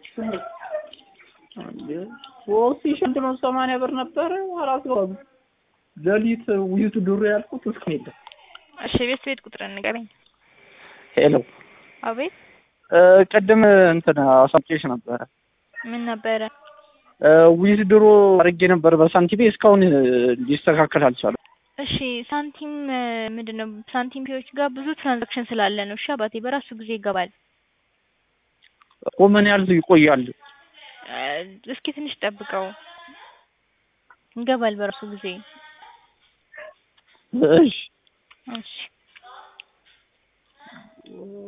ሶስት ሺህ አንድ መቶ ሰማንያ ብር ነበረ አላስገባም። ሌሊት ውይይቱ ድሮ ያልኩት እስካሁን የለም። እሺ ቤት ቤት ቁጥር ንገረኝ። ሄሎ አቤት ቅድም እንትን አሳምጬሽ ነበረ ምን ነበረ? ዊዝ ድሮ አድርጌ ነበር በሳንቲሜ እስካሁን ሊስተካከል አልቻለም። እሺ ሳንቲም ምንድን ነው? ሳንቲም ፔዎች ጋር ብዙ ትራንዛክሽን ስላለ ነው። እሺ አባቴ በራሱ ጊዜ ይገባል። እኮ ምን ያህል ይቆያል? እስኪ ትንሽ ጠብቀው፣ ይገባል በራሱ ጊዜ። እሺ እሺ